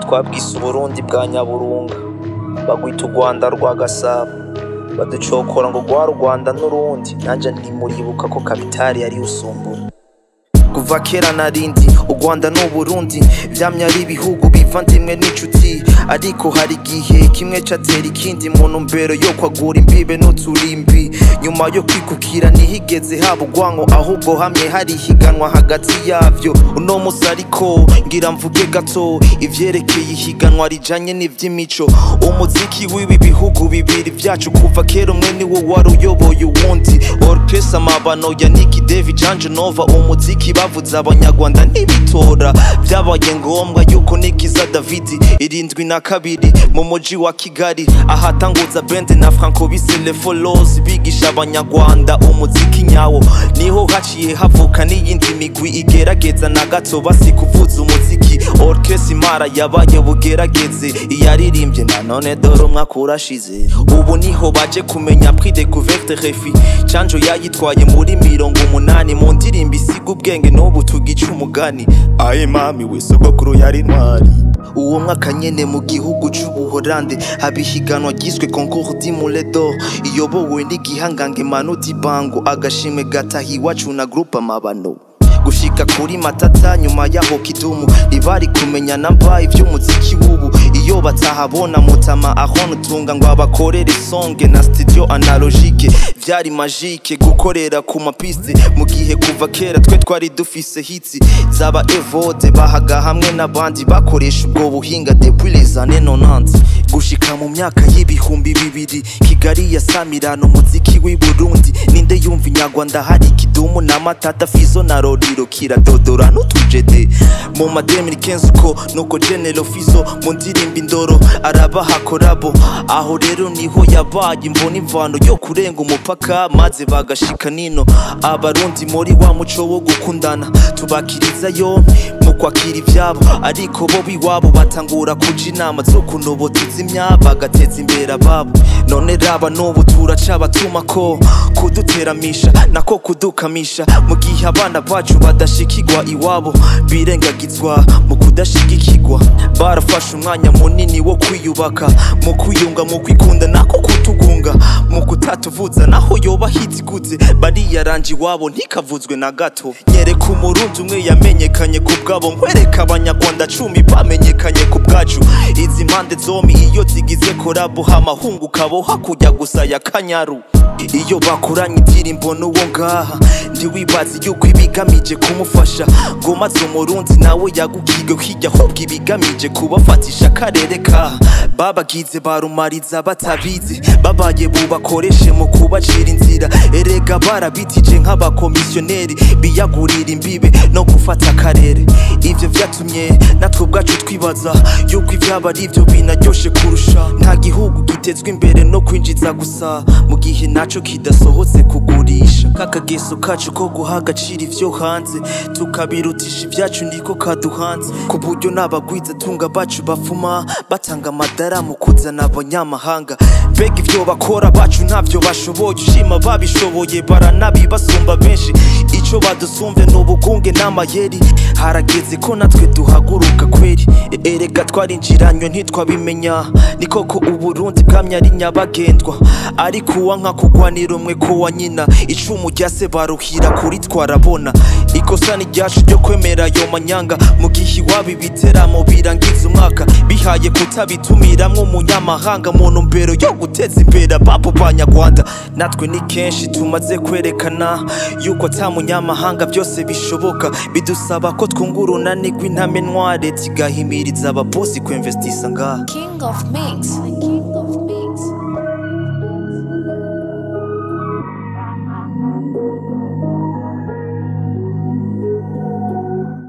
twabwise uburundi bwa nyaburunga bagwita u rwanda rwa gasabo baducokora ngo rwa rwanda n'urundi nanje ntimuribuka ko kapitali yari usumbura kuva kera narindi u rwanda n'uburundi vyamye ari ibihugu bivandimwe n'inshuti ariko hari igihe kimwe catera ikindi mu ntumbero yo kwagura imbibe n'uturimbi nyuma yo kwikukira ntihigeze haba urwanko ahubwo hamwe hari ihiganwa hagati yavyo uno musi ariko ngira mvuge gato ivyerekeye ihiganwa rijanye n'ivy'imico umuziki w'ibi bihugu bibiri vyacu kuva kera umwe niwo wari uyoboye uwundi orkestra amabano ya Nicky David Janje Nova umuziki bavuze abanyarwanda ntibitora vyabaye ngombwa yuko Nikiza David irindwi na kabiri mu muji wa Kigali ahatanguza band na Franco Bisele Follows bigisha abanyarwanda umuziki nyawo niho haciye havuka n'iyindi migwi igerageza na gato basi kuvuza umuziki orkestra imara yabaye bugerageze iyaririmbye na none dore umwaka urashize ubu niho baje kumenya prix découverte refi canjo yayitwaye muri mirongo umunani mu ndirimbo isiga ubwenge n'ubu tugica umugani aye mami we sogokuru yari ntwari uwo mwaka nyene mu gihugu c'ubuholande haba ihiganwa ryiswe concours du moulin d'or iyobowe n'igihangange manu dibango agashimwe gataha iwacu na groupe amabano gushika kuri matata nyuma yaho kidumu ntibari kumenya namba ivy'umuziki w'ubu iyo batahabona mutama aho nutunga ngo abakorere songe na studio analogique vyari magique gukorera ku mapiste mu gihe kuva kera twe twari dufise hitsi zaba evode bahaga hamwe n'abandi bakoresha ubwo buhinga depuis les années 90 gushika mu myaka y'ibihumbi bibiri kigali yasamirana umuziki w'i burundi ninde yumva inyarwanda hari kidumu na matata fizo na roriro kiradodora n'utujede mu mademiri kenzi uko nuko genero fizo mu ndirimbo indoro arabaha korabo aho rero niho yabaye imvuna imvano yo kurenga umupaka maze bagashika nino abarundi muri wa muco wo gukundana tubakiriza yombi mu kwakira ivyabo ariko bo biwabo batangura kuja inama zo kunobo tuzimya bagateza imbere ababo none raba n'ubu turaca batumako kuduteramisha nako kudukamisha mu gihe abana bacu badashikirwa iwabo birengagizwa mu kudashigikirwa barafashe umwanya munini wo kwiyubaka mu kwiyunga mu kwikunda nako kutugunga mu kutatuvuza naho yoba hiti gute bariyaranje iwabo ntikavuzwe na gato nyereka umurundi umwe yamenyekanye ku bwabo nkwereka abanyarwanda cumi bamenyekanye ku bwacu izi mpande zombi iyo zigize korabo hamahungu kabo hakujya gusa ya kanyaru iyo bakoranye indirimbo n'uwo ngaha ntiwibaze yuko ibigamije kumufasha ngo maze umurundi nawe yagukiga hirya ahubwo ibigamije kubafatisha akarere kaha babagize barumariza batabizi babaye bubakoreshe mu kubacira inzira erega barabitije nk'abakomisiyoneri biyagurira imbibe no gufata akarere ivyo vyatumye natwe ubwacu twibaza yuko ivyaba ari ivyo binaryoshe kurusha nta gihugu gitezwa imbere no kwinjiza gusa mu gihe naco kidasohotse kugurisha kakageso kacu ko guha agaciro ivyo hanze tukabirutisha ivyacu niko kaduhanze ku buryo n'abagwiza tunga bacu bafuma batanga amadara mu kuzana abanyamahanga mbega ivyo bakora bacu ntavyo bashoboye ushima babishoboye baranabibasumba benshi ico badusumve ni ubugunge n'amayeri harageze ko natwe duhaguruka kweri E- erega twarinjiranywe ntitwabimenya ni koko uburundi bwamye ari nyabagendwa ariko uwa nka kugwanira umwe ko wa nyina icumu rya se baruhira kuri twarabona ikosa ni ryacu ryo kwemera ayo manyanga mu gihe iwabo ibiteramo birangiza umwaka bihaye kutabitumiramwo umunyamahanga mu ntumbero yo guteza imbere ababo banyarwanda natwe ni kenshi tumaze kwerekana yuko ata munyamahanga byose bishoboka bidusaba ko twunga urunani rw'intamenwa leta igahimiriza ababosi kwemvestisa ngaha King of Mix.